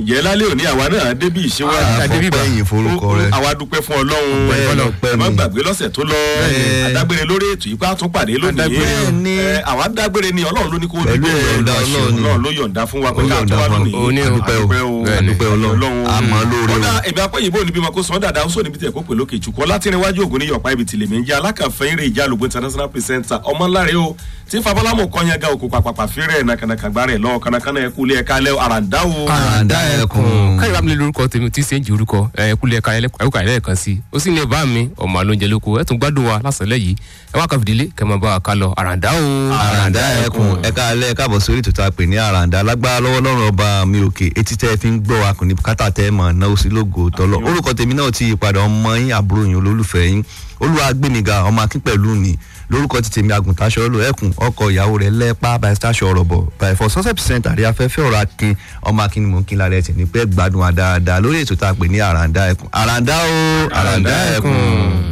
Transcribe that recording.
ǹjẹ́ lálẹ́ òní àwa náà débí ìṣẹ́wá àfọ̀pẹ́yìn forúkọ rẹ̀ àwa dúpẹ́ fún ọlọ́run Ọpẹ́ lọ, ẹ má ni. gbàgbé lọ́sẹ̀ tó lọ Bẹ́ẹ̀. adágbére lórí ètò yìí pé a tún pàdé lónìí Adágbére ni. Ẹ, àwa dágbére ni ọlọ́run ló ní kó o Pẹ̀lú dúpẹ́ ìyọ̀ǹda Ọlọ́run ni. ọlọ́run ló yọ̀ǹda fún wa pé Ó ká tó yọ̀ǹda wá fún wa. lónìí Ó ní o. Adúpẹ́ Adúpẹ́ o. Adúpẹ́ Ọlọ́run. Àmọ́ lóore o. ọ̀dà ẹ̀mí apẹ́yìnbó níbi mako sàn dáadáa ó sọ níbi tẹ̀ kó pè lókè jù kọ́ láti rìn wájú ògùn ní yọ̀pá ibi tìlẹ̀mí ń jẹ́ alákànfẹ́ eré ìjà lògbó international presenter ọmọláre o tí fabalámù kọ́nyẹ́gà òkú pàpàpà fírẹ̀ nàkànàkàgbà rẹ̀ lọ́wọ́ kànàkànà ẹ̀kú ilé ẹ̀ka alẹ́ àràǹdá o. àràǹdá ẹkùn káyọ̀ bá mi lè lórúkọ tèmi tí ṣe ń ju orúkọ ẹ kúlẹ̀ ẹ̀ka ẹ̀ka ẹ̀lẹ́ẹ̀kan sí ó sì ní bá mi ọmọ àlóúnjẹ lóko ẹ̀ tún gbádùn wa lásàlẹ̀ yìí ẹ wá kan fìdílé kẹ́ máa bá wa ká lọ àràǹdá o. àràǹdá ẹkùn ẹka alẹ́ káàbọ̀ sórí ètò tá a pè ní àràǹdá lágbára lọ́wọ́ lọ́rùn ọba mi òkè etí tẹ́ ẹ fi ń gbọ́ wa kò ní kátà tẹ́ ẹ mọ̀ náà ó sí lógo tọ́lọ́ orúkọ tèmi náà ti yípadà ọmọ yín àbúrò yín olólùfẹ́ yín olúwa gbẹ̀míga ọmọ akín pẹ̀lú ni lórúkọ ti tèmi àgùntàṣọ lò ẹkùn ọkọ ìyàwó rẹ lẹ́pà by stasio ọ̀rọ̀bọ̀ by for success percent àrí afẹ́fẹ́ ọ̀rọ̀ akin ọmọ akin ni mò ń kí lára ẹ̀ tì ní pẹ́ gbádùn wa dáadáa lórí ètò tá a pè ní àràǹdá ẹkùn àràǹdá o àràǹdá ẹkùn.